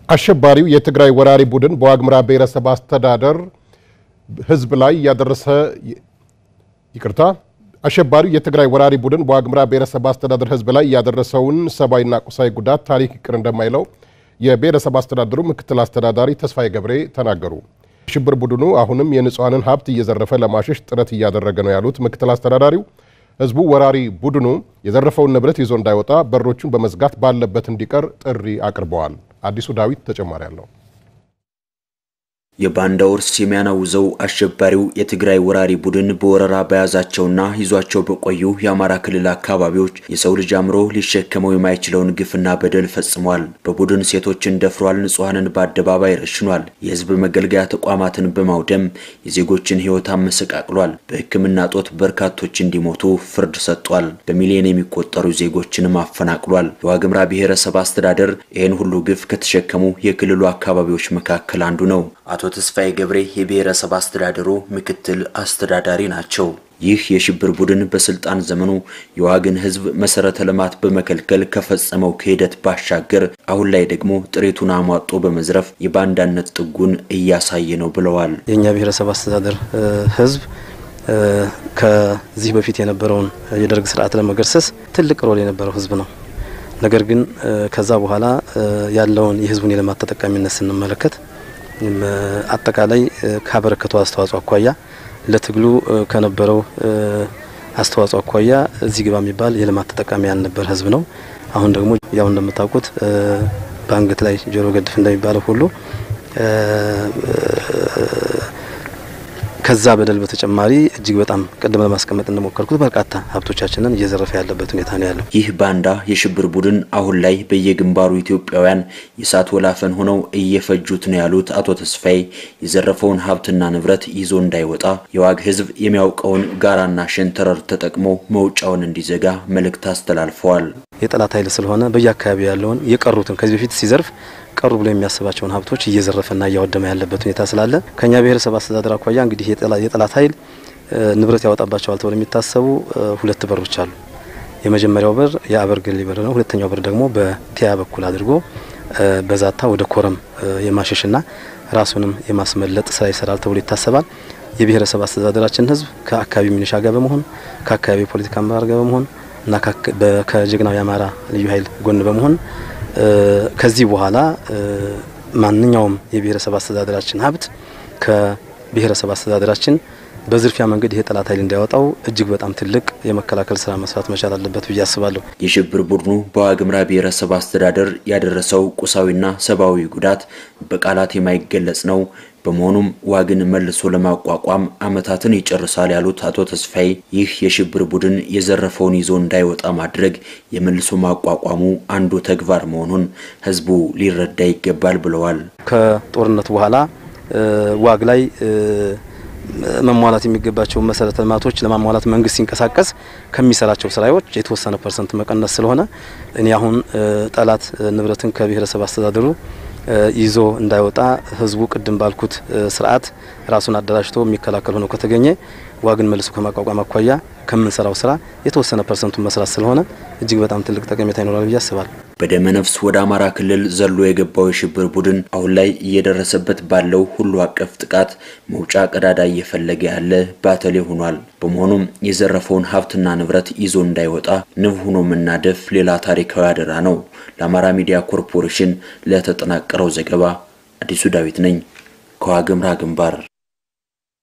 አሸባሪው የትግራይ ወራሪ ቡድን በዋግምራ ብሔረሰብ አስተዳደር ሕዝብ ላይ ያደረሰ ይቅርታ አሸባሪው የትግራይ ወራሪ ቡድን በዋግምራ ብሔረሰብ አስተዳደር ሕዝብ ላይ ያደረሰውን ሰብአዊና ቁሳዊ ጉዳት ታሪክ ይቅር እንደማይለው የብሔረሰብ አስተዳደሩ ምክትል አስተዳዳሪ ተስፋዬ ገብሬ ተናገሩ። ሽብር ቡድኑ አሁንም የንጹሐንን ሀብት እየዘረፈ ለማሸሽ ጥረት እያደረገ ነው ያሉት ምክትል አስተዳዳሪው ህዝቡ ወራሪ ቡድኑ የዘረፈውን ንብረት ይዞ እንዳይወጣ በሮቹን በመዝጋት ባለበት እንዲቀር ጥሪ አቅርበዋል። አዲሱ ዳዊት ተጨማሪ አለው። የባንዳ ውርስ የሚያናውዘው አሸባሪው የትግራይ ወራሪ ቡድን በወረራ በያዛቸውና ይዟቸው በቆዩ የአማራ ክልል አካባቢዎች የሰው ልጅ አእምሮ ሊሸከመው የማይችለውን ግፍና በደል ፈጽሟል። በቡድን ሴቶችን ደፍሯል፣ ንጹሐንን በአደባባይ ረሽኗል፣ የህዝብ መገልገያ ተቋማትን በማውደም የዜጎችን ህይወት አመሰቃቅሏል። በሕክምና ጦት በርካቶች እንዲሞቱ ፍርድ ሰጥቷል። በሚሊዮን የሚቆጠሩ ዜጎችንም አፈናቅሏል። የዋግምራ ብሔረሰብ አስተዳደር ይህን ሁሉ ግፍ ከተሸከሙ የክልሉ አካባቢዎች መካከል አንዱ ነው። አቶ ተስፋዬ ገብሬ የብሔረሰብ አስተዳደሩ ምክትል አስተዳዳሪ ናቸው። ይህ የሽብር ቡድን በስልጣን ዘመኑ የዋግን ህዝብ መሰረተ ልማት በመከልከል ከፈጸመው ክህደት ባሻገር አሁን ላይ ደግሞ ጥሪቱን አሟጦ በመዝረፍ የባንዳነት ጥጉን እያሳየ ነው ብለዋል። የእኛ ብሔረሰብ አስተዳደር ህዝብ ከዚህ በፊት የነበረውን የደርግ ስርዓት ለመገርሰስ ትልቅ ሮል የነበረው ህዝብ ነው። ነገር ግን ከዛ በኋላ ያለውን የህዝቡን የልማት ተጠቃሚነት ስንመለከት አጠቃላይ ካበረከተው አስተዋጽኦ አኳያ ለትግሉ ከነበረው አስተዋጽኦ አኳያ እዚህ ግባ የሚባል የልማት ተጠቃሚ ያልነበር ህዝብ ነው። አሁን ደግሞ ያው እንደምታውቁት በአንገት ላይ ጆሮ ገድፍ እንደሚባለው ሁሉ ከዛ በደል በተጨማሪ እጅግ በጣም ቅድም ለማስቀመጥ እንደሞከርኩት በርካታ ሀብቶቻችንን እየዘረፈ ያለበት ሁኔታ ነው ያለው። ይህ ባንዳ የሽብር ቡድን አሁን ላይ በየግንባሩ ኢትዮጵያውያን የእሳት ወላፈን ሆነው እየፈጁት ነው ያሉት አቶ ተስፋዬ የዘረፈውን ሀብትና ንብረት ይዞ እንዳይወጣ የዋግ ህዝብ የሚያውቀውን ጋራና ሸንተረር ተጠቅሞ መውጫውን እንዲዘጋ መልእክት አስተላልፈዋል። የጠላት ኃይል ስለሆነ በየአካባቢው ያለውን የቀሩትን ከዚህ በፊት ሲዘርፍ ቀሩ ብሎ የሚያስባቸውን ሀብቶች እየዘረፈና እያወደመ ያለበት ሁኔታ ስላለ ከኛ ብሔረሰብ አስተዳደር አኳያ እንግዲህ የጠላት ኃይል ንብረት ያወጣባቸዋል ተብሎ የሚታሰቡ ሁለት በሮች አሉ። የመጀመሪያው በር የአበርገሌ በር ነው። ሁለተኛው በር ደግሞ በቲያ በኩል አድርጎ በዛታ ወደ ኮረም የማሸሽና ራሱንም የማስመለጥ ስራ ይሰራል ተብሎ ይታሰባል። የብሔረሰብ አስተዳደራችን ህዝብ ከአካባቢ ሚኒሻ ጋር በመሆን ከአካባቢ ፖለቲካ አመራር ጋር በመሆን እና ከጀግናው የአማራ ልዩ ኃይል ጎን በመሆን ከዚህ በኋላ ማንኛውም የብሔረሰብ አስተዳደራችን ሀብት ከብሔረሰብ አስተዳደራችን በዝርፊያ መንገድ ይሄ ጠላት ኃይል እንዳያወጣው እጅግ በጣም ትልቅ የመከላከል ስራ መስራት መቻል አለበት ብዬ አስባለሁ። የሽብር ቡድኑ በዋግምራ ብሔረሰብ አስተዳደር ያደረሰው ቁሳዊና ሰብአዊ ጉዳት በቃላት የማይገለጽ ነው። በመሆኑም ዋግን መልሶ ለማቋቋም ዓመታትን ይጨርሳል ያሉት አቶ ተስፋዬ ይህ የሽብር ቡድን የዘረፈውን ይዞ እንዳይወጣ ማድረግ የመልሶ ማቋቋሙ አንዱ ተግባር መሆኑን ህዝቡ ሊረዳ ይገባል ብለዋል። ከጦርነት በኋላ ዋግ ላይ መሟላት የሚገባቸው መሰረተ ልማቶች ለማሟላት መንግስት ሲንቀሳቀስ ከሚሰራቸው ስራዎች የተወሰነ ፐርሰንት መቀነስ ስለሆነ እኔ አሁን ጠላት ንብረትን ከብሔረሰብ አስተዳደሩ ይዞ እንዳይወጣ ህዝቡ ቅድም ባልኩት ስርዓት ራሱን አደራጅቶ የሚከላከል ሆኖ ከተገኘ ዋግን መልሶ ከማቋቋም አኳያ ከምንሰራው ስራ የተወሰነ ፐርሰንቱን መስራት ስለሆነ እጅግ በጣም ትልቅ ጠቀሜታ ይኖራል ብዬ አስባለሁ። በደመ ነፍስ ወደ አማራ ክልል ዘሎ የገባው የሽብር ቡድን አሁን ላይ እየደረሰበት ባለው ሁሉ አቀፍ ጥቃት መውጫ ቀዳዳ እየፈለገ ያለ ባተሌ ሆኗል። በመሆኑም የዘረፈውን ሀብትና ንብረት ይዞ እንዳይወጣ ንብ ሆኖ መናደፍ ሌላ ታሪካዊ አደራ ነው። ለአማራ ሚዲያ ኮርፖሬሽን ለተጠናቀረው ዘገባ አዲሱ ዳዊት ነኝ ከዋግምራ ግንባር